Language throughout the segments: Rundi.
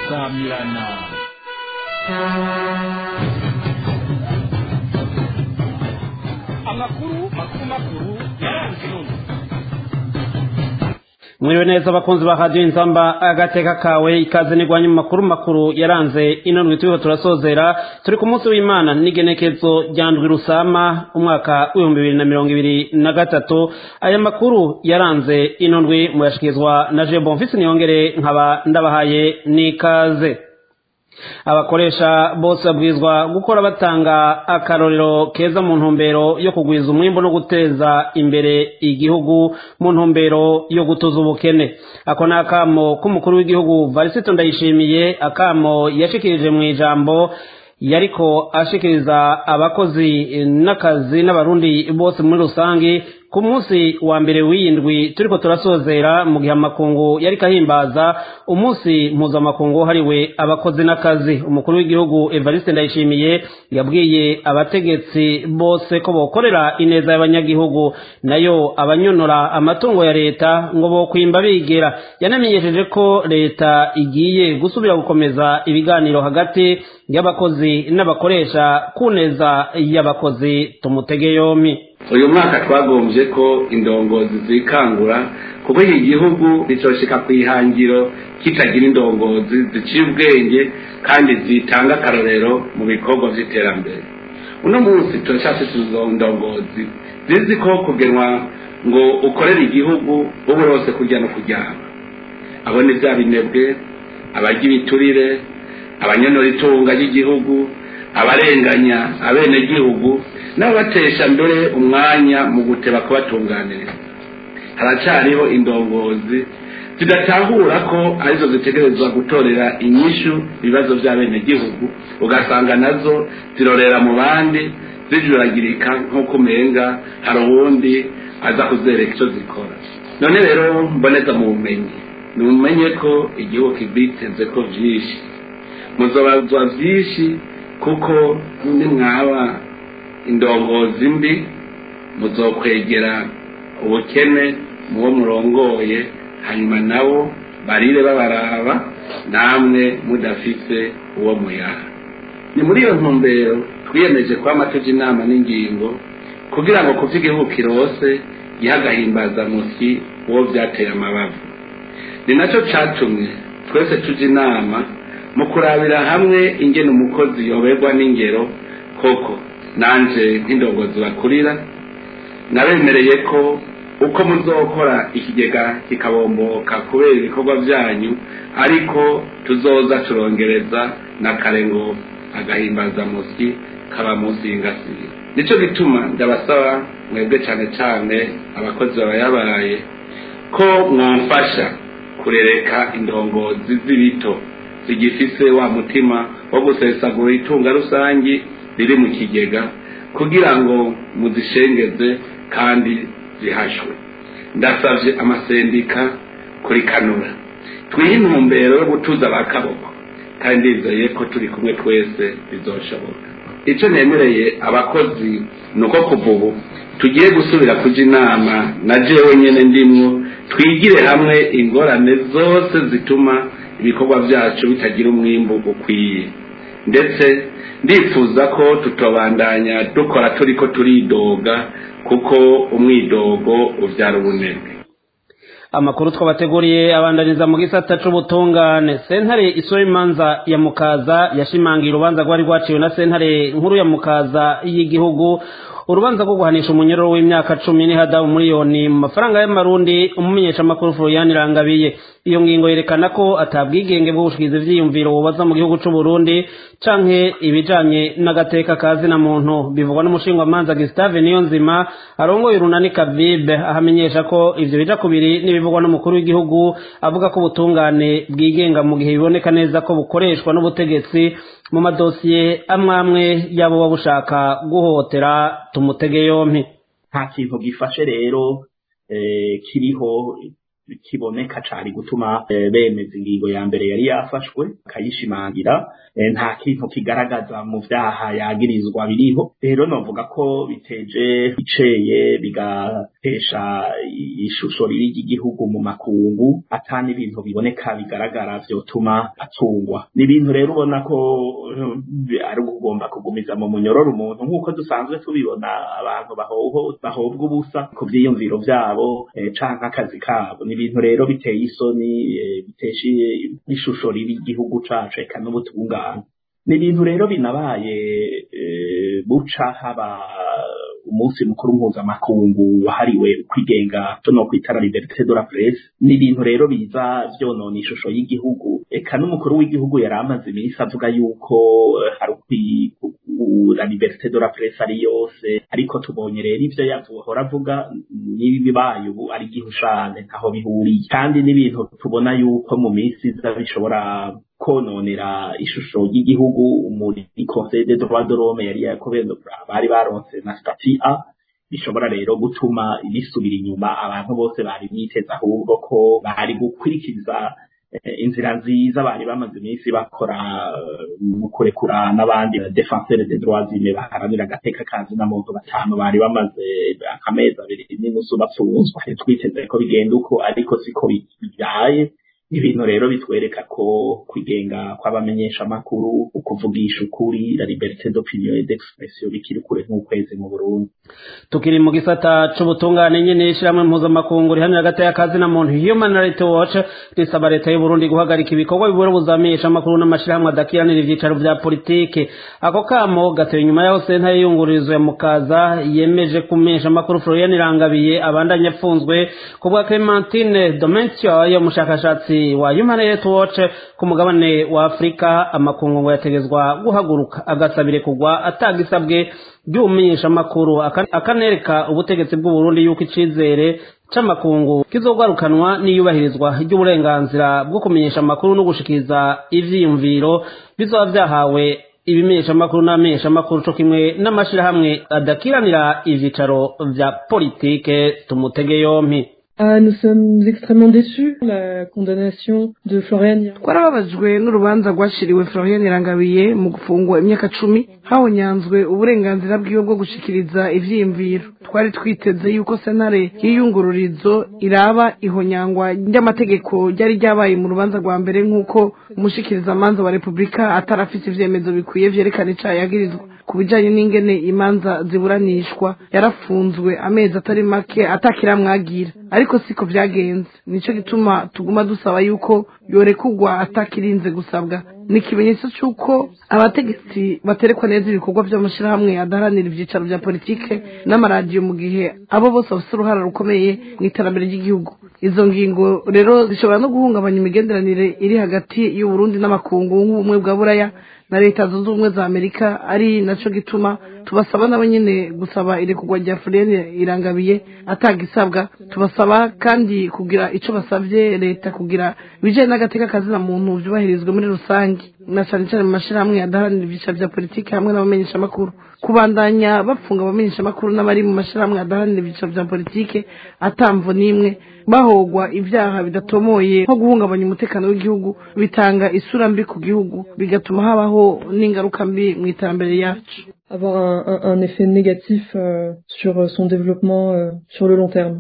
samirana amakuru makuru makuru yaranze none mwiriwe neza abakunzi ba radiyo inzamba agateka kawe ikaze nigwanye mu makuru makuru yaranze ino ndwi turiho turasozera turi ku munsi w'imana n'igenekezo rya ndwi rusama umwaka w'ibihumbi bibiri na mirongo ibiri na gatatu aya makuru yaranze ino ndwi muyashikirizwa na je bonfisi niyongere nkaba ndabahaye n'ikaze abakoresha bose babwirizwa gukora batanga akarorero keza mu ntumbero yo kugwiza umwimbo no guteza imbere igihugu mu ntumbero yo gutuza ubukene ako ni akamo k'umukuru w'igihugu varisito ndayishimiye akamo yashikirije mu ijambo yariko ashikiriza abakozi n'akazi n'abarundi bose muri rusange ku munsi wa mbere w'iyindwi turiko turasozera mu gihe amakungu yariko ahimbaza umunsi mpuzamakungu wahariwe abakozi n'akazi umukuru w'igihugu evariste ndayishimiye yabwiye abategetsi bose ko bokorera ineza y'abanyagihugu nayo abanyonora amatungo ya leta ngo bokwimba bigera yanamenyesheje ko leta igiye gusubira gukomeza ibiganiro hagati y'abakozi n'abakoresha ku neza y'abakozi tumutege yompi uyu mwaka twagombye ko indongozi zikangura kuko iki gihugu nticoshika ku ihangiro kitagira indongozi ziciye ubwenge kandi zitanga akarorero mu bikorwa by'iterambere uno munsi turacyafite izo ndongozi zizi ko kugenwa ngo ukorere igihugu ubu rwose kurya no kuryama abo ni bya binebwe abarya ibiturire abanyonora itunga ry'igihugu abarenganya abenegihugu n'abatesha mbere umwanya mu guteba kubatunganiriza haracyariho indongozi zidatahura ko arizo zitegerezwa gutorera inyishu ibibazo by'abenegihugu ugasanga nazo zirorera mu bandi zijuragirika nk'uko umenga hari uwundi aza kuzereka icyo zikora none rero mboneza mu bumenyi nimumenye ko igihugu kibiteze ko byinshi muzobazwa byinshi kuko nimwaba indongozi mbi muzokwegera ubukene muwo murongoye hanyuma nabo barire babaraba namwe mudafite uwo muyaha ni muri iyo ntumbero twiyemeje kwama tuja inama n'ingingo kugira ngo ku by'igihugu kirose gihe agahimbaza musi uwo byateye amabavu ni nacyo catumye twese tuja inama mu kurabira hamwe ingene umukozi yoberwa n'ingero koko nanje nk'indongozi bakurira nabemereye ko uko muzokora ikigega kikabomboka kubera ibikorwa byanyu ariko tuzoza turongereza na kare ngo agahimbaza musi kaba munsi y'ingasire nicyo gituma ndabasaba mwebwe cyane cyane abakozi babayabaye ko mwamfasha kurereka indongozi z'ibito zigifise wa mutima wo gusesagura itunga rusangi riri mu kigega kugira ngo muzishengeze kandi zihashwe ndasabye amasendika kuri kanura twihe intumbero yo gutuza abakaboko kandi ndizeye ko turi kumwe twese bizoshoboka icyo nemereye abakozi ni uko kuva ubu tugiye gusubira kuja inama na jewe nyene ndimwo twigire hamwe ingorane zose zituma ibikorwa byacu bitagira umwimbu ukwiye ndetse ndifuza ko tutobandanya dukora turiko turidoga kuko umwidogo uvyara ubunebwe amakuru twabateguriye abandaniza mu gisata c'ubutungane sentare isura imanza ya mukaza yashimangiye urubanza rwari rwaciwe na sentare nkuru ya mukaza y'igihugu urubanza rwo guhanisha umunyororo w'imyaka cumi n'ihadabu miliyoni mu mafaranga y'amarundi umumenyeshamakuru florian irangabiye iyo ngingo yerekana ko atabwigenge bwo gushikiza ivyiyumviro bubaza mu gihugu c'u Burundi canke ibijanye n'agateka ka zina muntu bivugwa n'umushingwamanza Gustave Niyonzima arongoye urunani Kavibe ahamenyesha ko ivyo bija kubiri n'ibivugwa n'umukuru w'igihugu avuga ko ubutungane bwigenga mu gihe biboneka neza ko bukoreshwa n'ubutegetsi mu madosiye amwe amwe yabo baba bushaka guhotera tumutege yompi nta kintu gifashe rero kiriho kiboneka cari gutuma bemeza ingingo ya mbere yari yafashwe akayishimangira nta kintu kigaragaza mu vyaha yagirizwa biriho rero novuga ko biteje iceye bigatesha ishusho riri ry'igihugu mu makungu ata n'ibintu biboneka bigaragara vyotuma atungwa ni ibintu rero ubona ko ari ugomba kugumiza mu munyororo umuntu nk'uko dusanzwe tubibona abantu bahobwa ubusa ku vyiyumviro vyabo canke akazi kabo ni ibintu rero biteye isoni bitesha ishusho ribi igihugu cacu eka n'ubutungane ni ibintu rero binabaye buca haba umunsi mukuru mpuzamakungu wahariwe kwigenga no kwitara liberté de la presse ni ibintu rero biza vyonona ishusho y'igihugu eka n'umukuru w'igihugu yari amaze iminsi avuga yuko hari la liberté de la presse ari yose ariko tubonye rero ivyo yavuhora avuga n'ibibaye ubu ari gihushane ntaho bihuriye kandi n'ibintu tubona yuko mu minsi iza bishobora kononera ishusho y'igihugu muri conseil des droits de l'homme yari yakobendo bari baronse na stati a bishobora rero gutuma bisubira inyuma abantu bose bari biteze ahubwo ko bari gukurikiza inzira nziza bari bamaze iminsi bakora mu kurekura n'abandi defenseur des droits humains baharanira agateka kazi na muntu batanu bari bamaze akamezi abiri n'inusu bapfunzwe twiteze ko bigenda uko ariko siko bibaye ibintu rero bitwereka ko kwigenga kw'abamenyesha amakuru ukuvugisha ukuri la liberté d'opinion et d'expression bikiri kure nk'ukwezi mu Burundi tukiri mu gisata c'ubutungane nyene ishirahamwe mpuzamakungu rihanira hagati y'akazi na muntu human rights watch risaba leta y'u Burundi guhagarika ibikorwa bibura buzamenyesha amakuru n'amashirahamwe adakiranira ivyicaro vya politike ako kamo gatewe inyuma yaho senta y'iyungururizo ya mukaza yemeje kumenyesha amakuru Florian Irangabiye abandanya apfunzwe ku bwa Clementine Domentio yo mushakashatsi wa Human Rights Watch ku mugabane wa Afrika amakungu ngo yategezwa guhaguruka agasabire kugwa atagisabwe by'umenyesha makuru akanereka ubutegetsi bw'u Burundi yuko icizere c'amakungu kizogarukanwa n'iyubahirizwa ry'uburenganzira bwo kumenyesha amakuru no gushikiriza ivyiyumviro bizoba vyahawe ibimenyesha amakuru n'amenyesha amakuru co kimwe n'amashirahamwe adakiranira ivyicaro vya politike tumutege yompi Ah, nous sommes extrêmement déçus la condamnation de Florian twarababajwe n'urubanza rwashiriwe Florian Irangabiye mu gufungwa imyaka cumi hawonyanzwe uburenganzira bwiwe bwo gushikiriza ivyiyumviro twari twiteze yuko senare y'iyungururizo iraba ihonyangwa ry'amategeko ryari ryabaye mu rubanza rwa mbere nk'uko umushikirizamanza wa repubulika atarafise ivyemezo bikwiye vyerekana icaha yagirizwa ku bijanye n'ingene imanza ziburanishwa yarafunzwe amezi atari make atakiramwagira ariko siko vyagenze nico gituma tuguma dusaba yuko yorekugwa atakirinze gusabwa ni ikimenyetso c'uko abategetsi baterekwa neza ibikorwa vy'amashirahamwe adaharanira ivyicaro vya politike n'amaradiyo mu gihe abo bose bafise uruhara rukomeye mu iterambere ry'igihugu izo ngingo rero zishobora no guhungabanya imigenderanire iri hagati y'uburundi n'amakungu nk'ubumwe bwa buraya na leta zunze ubumwe za amerika ari naco gituma tubasaba nabo nyene gusaba irekurwa rya furene irangabiye atagisabwa tubasaba kandi kugira ico basavye leta kugira ibijanye n'agateka kazina muntu vyubahirizwe muri rusange na cane cane mu mashirahamwe adaharanira ivyicaro vya politiki hamwe n'abamenyeshamakuru kubandanya bapfunga abamenyeshamakuru n'abari mu mashirahamwe adaharanira ivyicaro vya politike atamvo n'imwe bahogwa ivyaha bidatomoye nko guhungabanya umutekano w'igihugu bitanga isura mbi ku gihugu bigatuma habaho n'ingaruka mbi mu iterambere yacu avoir un, un, un effet négatif euh, sur son développement euh, sur le long terme.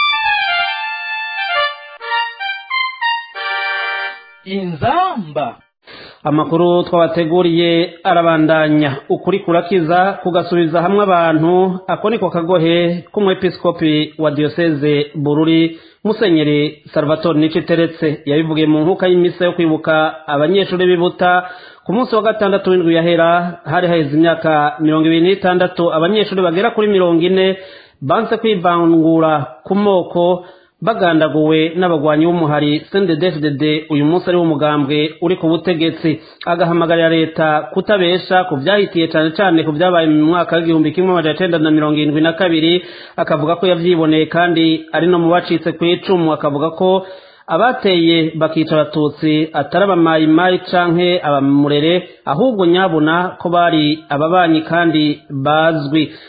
inzamba amakuru twabateguriye arabandanya ukuri kurakiza kugasubiza hamwe abantu ako niko kagohe k'umwepiskopi wa diyoseze bururi musenyeri salvatore niciteretse yabivugiye mu nkuka y'imisa yo kwibuka abanyeshuri b'ibuta ku munsi wa gatandatu w'indwi yahera hari haheze imyaka mirongo ibiri n'itandatu abanyeshuri bagera kuri mirongo ine banse kwivangura ku moko bagandaguwe n'abagwanyi b'umuhari CNDD-FDD uyu munsi ari umugambwe uri ku butegetsi agahamagarira leta kutabesha ku vyahitiye cane cane ku vyabaye mu mwaka w'igihumbi kimwe amajana icenda na mirongo irindwi na kabiri akavuga ko yavyiboneye kandi ari no mu bacitse kw'icumu akavuga ko abateye bakica abatutsi atari abamayimayi canke abamurere ahubwo nyabuna ko bari ababanyi kandi bazwi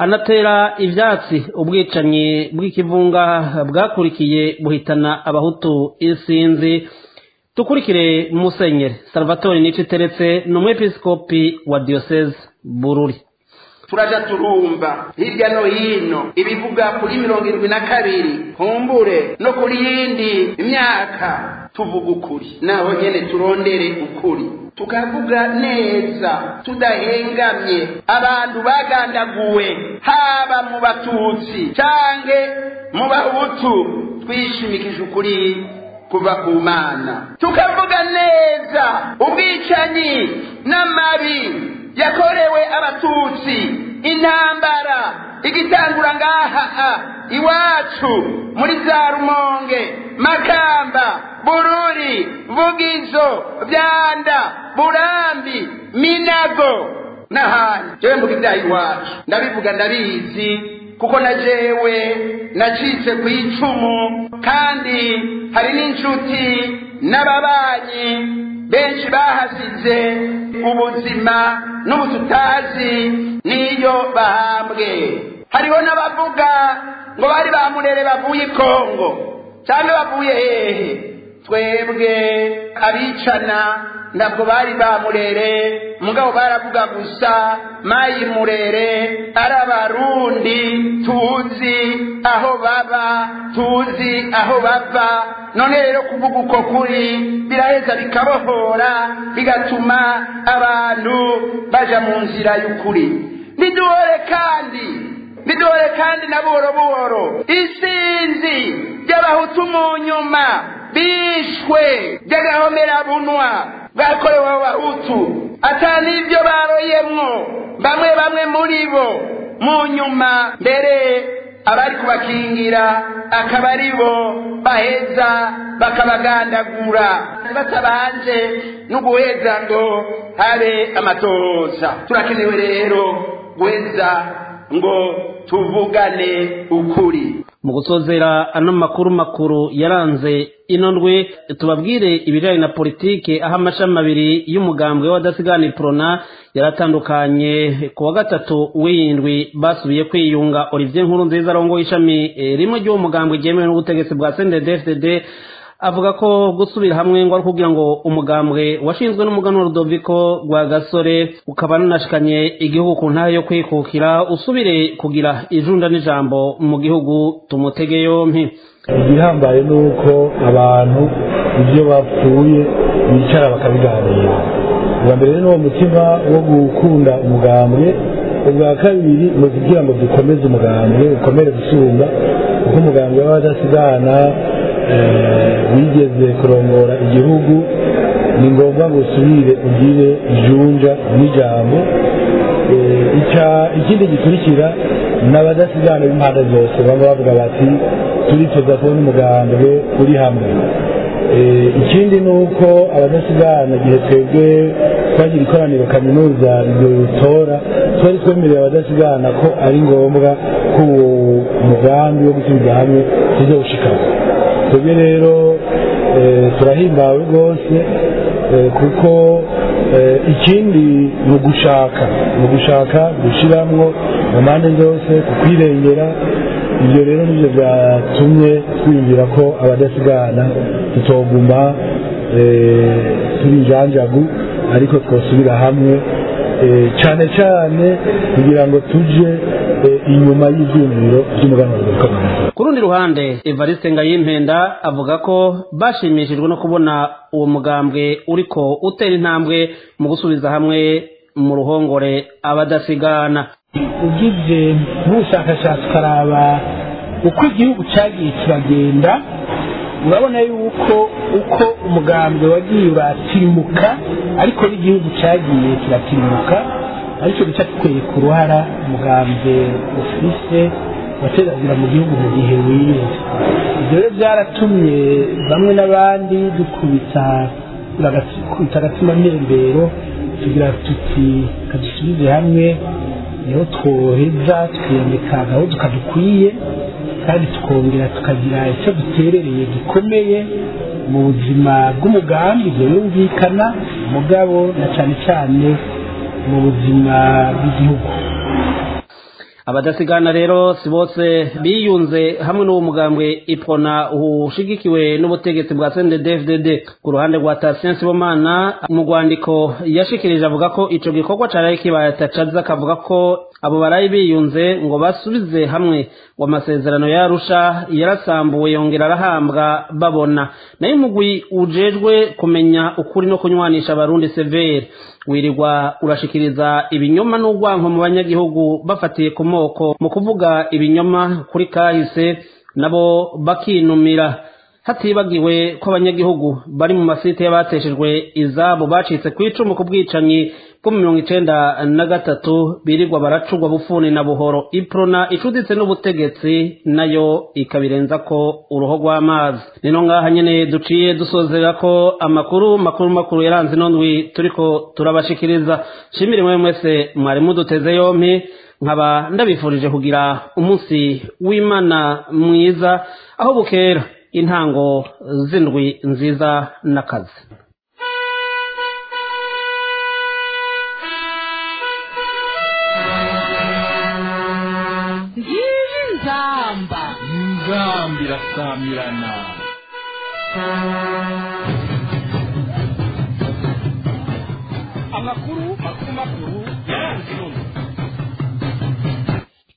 anatera ivyatsi ubwicanyi bw'ikivunga bwakurikiye buhitana abahutu isinzi tukurikire musenyeri salvatore nico iteretse ni umwepiskopi wa diocese bururi turaja turumva hirya no hino ibivuga kuri mirongo irindwi na kabiri humbure no kuri yindi myaka tuvuga ukuri naho nyene turondere ukuri tukavuga neza tudahengamye abantu bagandaguwe haba mu batutsi canke mu bahutu twishimikije ukuri kuva ku mana tukavuga neza ubwicanyi n'amabi yakorewe abatutsi intambara igitangura ngaha iwacu muri za rumonge makamba bururi vugizo byanda burambi minago n'ahandi jewe mvuga ibyaha iwacu ndabivuga ndabizi kuko na jewe nacitse ku icumu kandi hari n'inshuti n'ababanyi benshi bahasize ubuzima n'ubu tutazi n'iyo bahambwe hariho n'abavuga ngo bari bamurere bavuye i kongo cyangwa bavuye hehe twebwe abicana ntabwo bari bamurere mugabo baravuga gusa mayi murere ari abarundi tuzi aho baba tuzi aho bava none rero kuvuga uko kuri biraheza bikabohora bigatuma abantu baja mu nzira y'ukuri niduhore kandi niduhore kandi na buhoro buhoro isinzi ry'abahutu mu nyuma bishwe by'agahomerabunwa bwakorewe abahutu ata n'ibyo baroyemwo bamwe bamwe muri bo mu nyuma mbere abari kubakingira akaba ari bo baheza bakabagandagura batabanje no guheza ngo habe amatoza turakenewe rero guheza ngo tuvugane ukuri mu gusozera ano makuru makuru yaranze ino ndwi tubabwire ibijyanye na politike aho amashami abiri y'umugambwe w'abadasigana iprona yaratandukanye ku wa gatatu w'indwi basubiye kwiyunga olivier nkuru nziza arongoye ishami rimwe ry'uwo mugambwe ryemewe n'ubutegetsi bwa cndfdd avuga ko gusubira hamwe ngo ari kugira ngo umugambwe washinzwe n'umuganwa Rudoviko rwa gasore ukaba nanashikanye igihugu ku ntahe yo kwikukira usubire kugira ijunda n'ijambo mu gihugu tumutege yompi igihambaye ni uko abantu ibyo bapfuye bicara bakabiganira ubwa mbere ni uwo mutima wo gukunda umugambwe ubwa kabiri ni ukugira ngo dukomeze umugambwe ukomere gusumba kuko umugambwe w'abadasigana wigeze kurongora igihugu ni ngombwa ngo usubire ugire ijunja n'ijambo ikindi gikurikira ni abadasigana b'impande zose baba bavuga bati turifuza kubona umugambwe uri hamwe ikindi ni uko abadasigana igihe twebwe twagira ikoraniro kaminuza ridutora twari twemereye abadasigana ko ari ngombwa ko uwo mugambi wo gusubiza hamwe tuzawushikamo twebwe rero turahimbawe rwose kuko ikindi ni ugushaka ni ugushaka gushyiramo mu mpande zose kukwirengera ibyo rero nibyo byatumye twiyumvira ko abadasigana tutoguma turi injanjagu ariko twasubira hamwe cyane cyane kugira ngo tuje inyuma y'ibyumviro by'umuganwa w'ubukangurambaga ku rundi ruhande evariste ngayimpenda avuga ko bashimishijwe no kubona uwo mugambwe uriko utera intambwe mu gusubiza hamwe mu ruhongore abadasigana ugize nk'ubushakashatsi ukaraba uko igihugu cyagiye kiragenda urabona yuko uko umugambwe wagiye uratirimuka ariko n'igihugu cyagiye kiratirimuka aricyo gica kikwereka uruhara umugambwe ufise wateragura mu gihugu mu gihe wize ibyo rero byaratumye bamwe n'abandi dukubita dukubita agatima ntembero tugira tuti kadusubize hamwe niho twoheza tukiyambika agahuzu kadukwiye kandi tukongera tukagira icyo duterereye gikomeye mu buzima bw'umugambi ibyo yumvikana umugabo na cyane cyane mu buzima bw'igihugu abadasigana rero si bose biyunze hamwe n'uwo mugambwe ipona ushigikiwe n'ubutegetsi bwa CNDD-FDD ku ruhande rwa Tatien Sibomana mu rwandiko yashikirije avuga ko ico gikorwa caraye kibaye atacaza akavuga ko abo barayi biyunze ngo basubize hamwe ngo amasezerano yarusha yarasambuwe yongera arahambwa babona nayo umugwi ujejwe kumenya ukuri no kunywanisha abarundi severe wirirwa urashikiriza ibinyoma n'urwanko mu banyagihugu bafatiye ku moko mu kuvuga ibinyoma kuri kahise nabo bakinumira hatibagiwe ko abanyagihugu bari mu masite y'abateshejwe izabo bacitse ku icumu ku bwicanyi bwo mu mirongo icenda na gatatu birirwa baracugwa bufuni na buhoro iprona icuditse n'ubutegetsi nayo ikabirenza ko uruho rw'amazi nino ngaha nyene duciye dusozera ko amakuru makuru makuru yaranze nondwi turiko turabashikiriza shimire mwe mwese mwari muduteze yompi nkaba ndabifurije kugira umunsi w'imana mwiza aho bukera intango z'indwi nziza n'akazi ngiyi nzamba nzamba irasamirana amakuru makuru makuru yaranze none